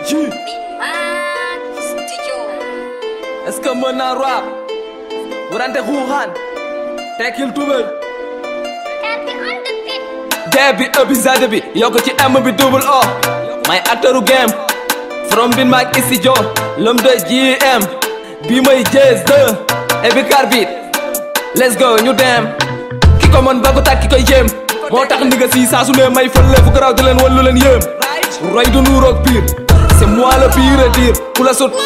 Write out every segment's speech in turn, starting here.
ji est-ce que mën naa rap warante xuuxaan tekkil tubéy dee bi ëbbi zade bi yokk ci M bi double O may acteuru game from bin maag studio l'homme de JM bi may Jazz 2 et bi carbide let's go ñu dem ki ko mën ba ko tàkk ki koy jéem moo tax ni nga si saa su ne may fële fu garaaw di leen wallu leen yéem roy du nuuroog pire c'est moi le pire à dire ku la sut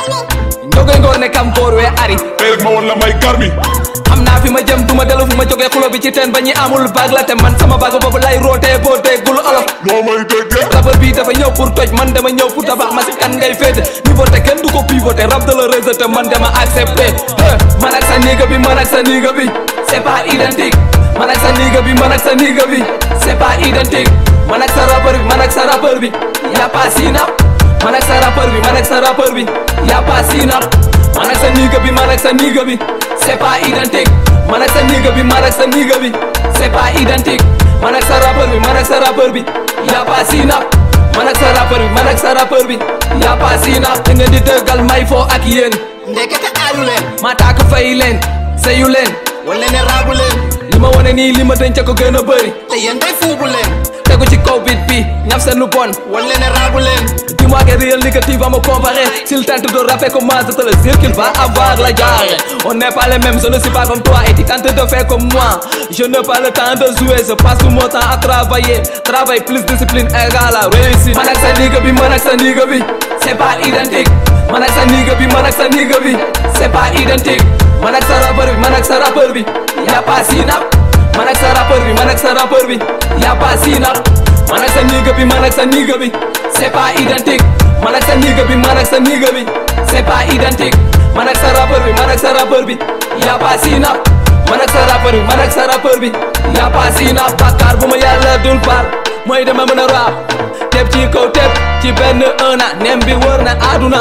njogoy ngoor ne kam boor wee ari tey rek ma woon la may garmi xam naa fi ma jëm duma dellu fu ma jógee xulo bi ci teen ba ñi amul baag la te man sama baag boobu lay rootee boo déggul olof noo may déggee rappeur bi dafa ñëw pour toj man dama ñëw pour tabax ma si kan ngay féete pivoté kenn du ko pivoté rap de la rejeté man dama accepté man ak sa niga bi man ak sa niga bi c'est pas identique man ak sa niga bi man ak sa niga bi c'est pas identique man ak sa rappeur bi man ak sa rappeur bi y'a pas sinap man ak sa rappeur bi man ak sa rappeur bi y'a pas sinap man ak sa niga bi man ak sa niga bi c'est pas identique man ak sa niga bi man ak sa niga bi c'est pas identique man ak sa rappeur bi man ak sa rappeur bi y'a pas sinap man ak sa rappeur bi man ak sa rappeur bi y'a pas sinap da ngeen di dëggal may foo ak yéen ndekete aayu leen ma taak fay leen sayu leen wala ne raabu leen li ma wone nii li ma denc ko gën a bëri te yéen day fuubu leen tegu ci kaw bit bi ñaf seen lu bon wala ne raabu leen Dis-moi que rien négatif va me comparer S'il tente de rapper comme moi, je te le jure qu'il va avoir la jarre On n'est pas les mêmes, je ne suis pas comme toi Et tu tentes de faire comme moi Je n'ai pas le temps de jouer, je passe tout mon temps à travailler Travail plus discipline égale à réussite Man ak sa nigga bi, man ak sa nigga bi C'est pas identique Man ak sa nigga bi, man ak sa nigga bi C'est pas identique Man ak sa rappeur bi, man ak sa rappeur bi Y'a pas sinap Man ak sa rappeur bi, man ak sa rappeur bi Y'a pas sinap man ak sa nigga bi man ak sa nigga bi c'est pas identique man ak sa nigga bi man ak sa nigga bi c'est pas identique man ak sa rappeur bi man ak sa rappeur bi y'a pas sinap man ak sa rappeur bi man ak sa rappeur bi y'a pas sinap bàkkaar bu ma yàlla dul baal mooy dama mën a rap teb ci kaw teb ci benn un an nem bi wër na àdduna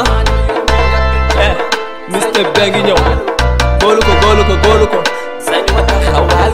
eh Mr. Bengi ñëw góolu ko góolu ko góolu ko sañu ma taxawaay